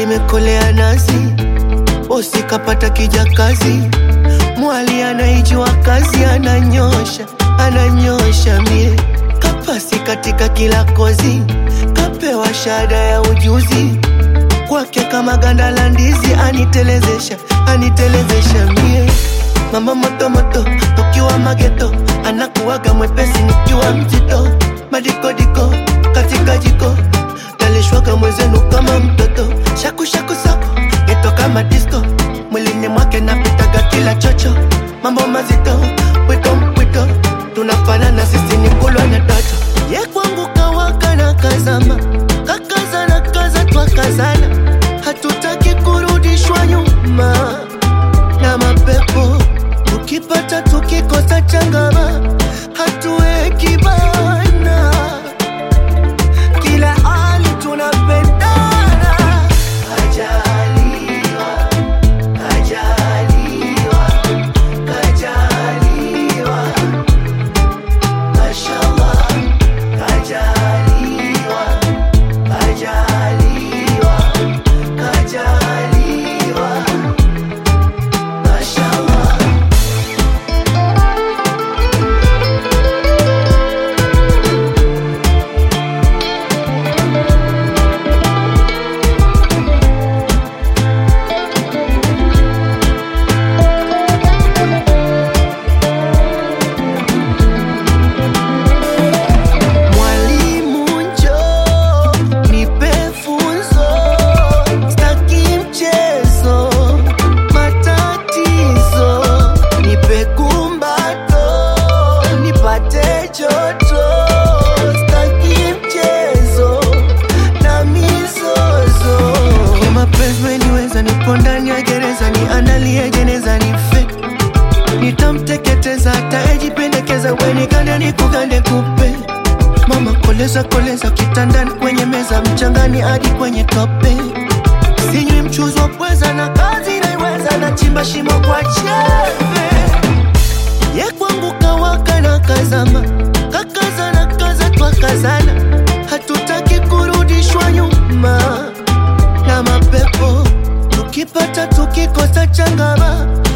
limekolea nazi, bosi kapata kijakazi, mwali anaijua kazi, ananyosha ananyosha mie kapasi katika kila kozi, kapewa shahada ya ujuzi kwake kama ganda la ndizi, anitelezesha anitelezesha mie mama moto moto, tukiwa mageto, anakuwaga mwepesi nikiwa mzito, madikodiko katika jiko, nalishwaga mwezenu kama mtoto, shaku shaku sako geto kama disco, mwilini mwake napitaga kila chocho, mambo mazito, pwito mpwito, tunafanana sisi ni kulwa na toto, ye kwangu kawaka na kazama, kakazana kaza twakazana, hatutaki kurudishwa nyuma na mapepo tukipata tukikosa changama hatuweki bana kila hali tunapendana kajaliwa kajaliwa kajaliwa mashallah kajaliwa kajaliwa kajaliwa mashallah Mwalimu njoo nipe funzo, staki mchezo, matatizo, nipe kumbato, nipate joto, staki mchezo na mizozo. Kwa mapenzi weniweza, nipo ndani ya gereza, ni analie jeneza, ni fake nitamteketeza atayejipendekeza wenikande nikugande kupe mama koleza koleza kitandani kwenye meza mchangani hadi kwenye tope sinywi mchuzi wa pweza na kazi naiweza na chimba shimo kwa chembe ye kwangu kawaka na kazama kakaza na kaza twakazana hatutaki kurudishwa nyuma na mapepo tukipata tukikosa changama